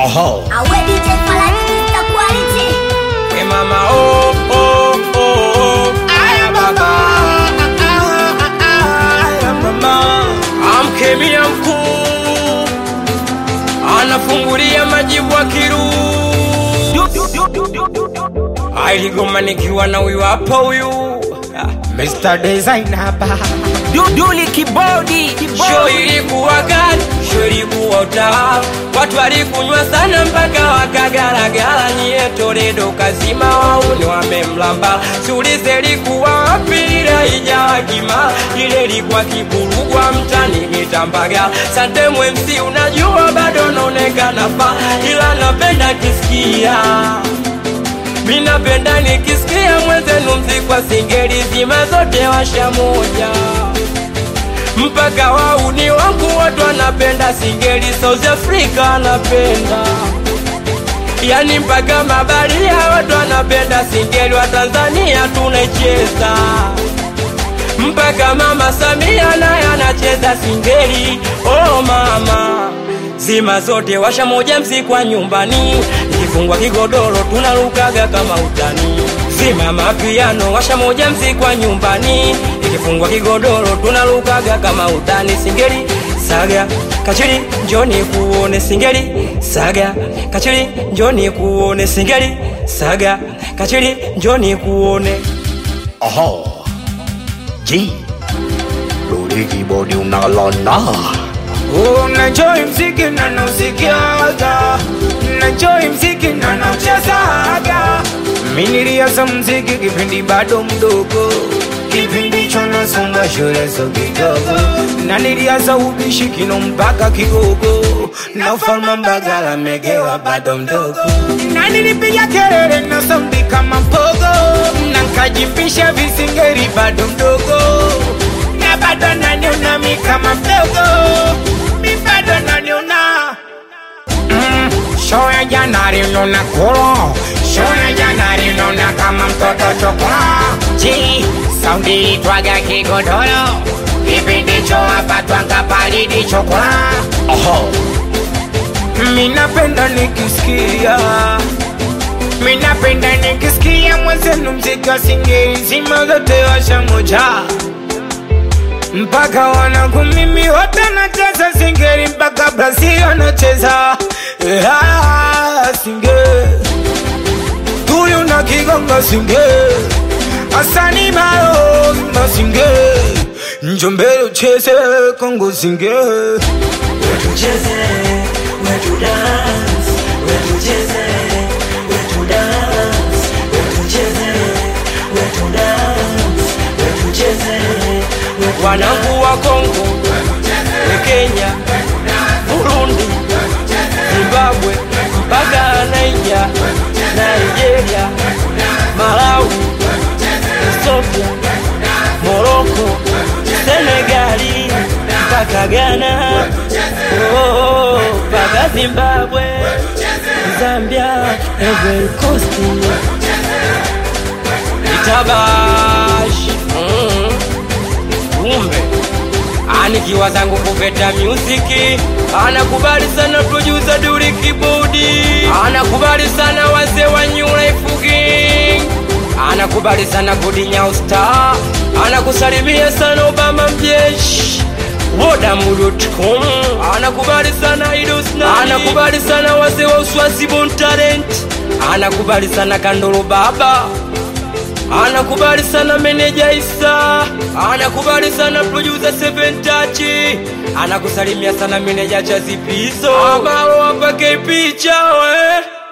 Oho. Awe DJ Falaki Mr. Quality. We mama oh oh oh oh Aya baba Aya mama Amkemia mkuu Anafungulia majibu akiru Ailigoma nikiwa na huyu hapa huyu Mr. Designer hapa Duduli kibodi Show ilikuwa kali, show ilikuwa utawa Watu walikunywa sana mpaka wakagaragara Nyie Toledo kazima wauni wamemlamba Siulize ilikuwa wapi ile ijawa kima Ile ilikuwa kiburugwa mtani kitambaga Sante MC unajua bado naonekana fa Ila napenda kisikia Mi napenda nikisikia mwenzenu mzikwa singeli zima zote washa moja mpaka wauni wangu watu wanapenda singeli South Africa anapenda yani mpaka mabaria watu wanapenda singeli wa Tanzania tunaicheza mpaka mama Samia naye anacheza singeli oh mama zima zote washa moja mzikwa nyumbani ikifungwa kigodoro tunarukaga kama utani zima mapiano washa moja mzikwa nyumbani ikifungwa kigodoro tunarukaga kama utani singeli saga kachiri njoni kuone singeli saga kachiri njoni kuone singeli saga kachiri njoni kuone Oho. G. Rudi kibodi unalona. Unajoi mziki na nausikiaga Unajoi mziki na nauchezaga Mi nilianza mziki kipindi bado mdogo Kipindi cho nasonga shule so kidogo Na nilianza ubishi kino mpaka kigogo Na ufalma mbagala megewa bado mdogo Na nilipiga kelele na saundi kama mpogo Na nkajipisha visingeri bado mdogo Na bado naniona mi kama mdogo Mi bado naniona mm, Show ya jana linona kuro Show ya jana linona kama mtoto chokora Ji, saundi itwaga kigodoro Kipindi cho hapa twanga palidi chokora Oho. Minapenda nikisikia Minapenda nikisikia mwenzenu mziki wa singeli zima zote washa moja mpaka wanangu mimi wote nacheza singeli mpaka Brazil wanacheza yeah, singeli Tuyu na kigonga singeli Asani malo na singeli Njombele ucheze Kongo singeli tucheze wetu dance wetu cheze wetu dance wetu cheze wetu dance wetu cheze wetu wanangu wa Kongo, Kenya, Burundi, Zimbabwe mpaka Naija, Nigeria, Malawi, Ethiopia, Morocco, Senegali mpaka Ghana, oh, mpaka Zimbabwe, Zambia, Ivory Coast, Itabash mm kumbe anikiwa zangu kuveta musiki anakubali sana producer Duli Kibodi anakubali sana wazee wa New Life Gang anakubali sana Gudi Nyau Star anakusalimia sana Obama mjeshi Wodamu.com anakubali sana Idos Nani anakubali sana wazee wa Uswazi Bon Talent anakubali sana Kandolo Baba anakubali sana meneja Isa, anakubali sana producer Seven Touch, anakusalimia sana meneja Chazipizo, amalo apake picha we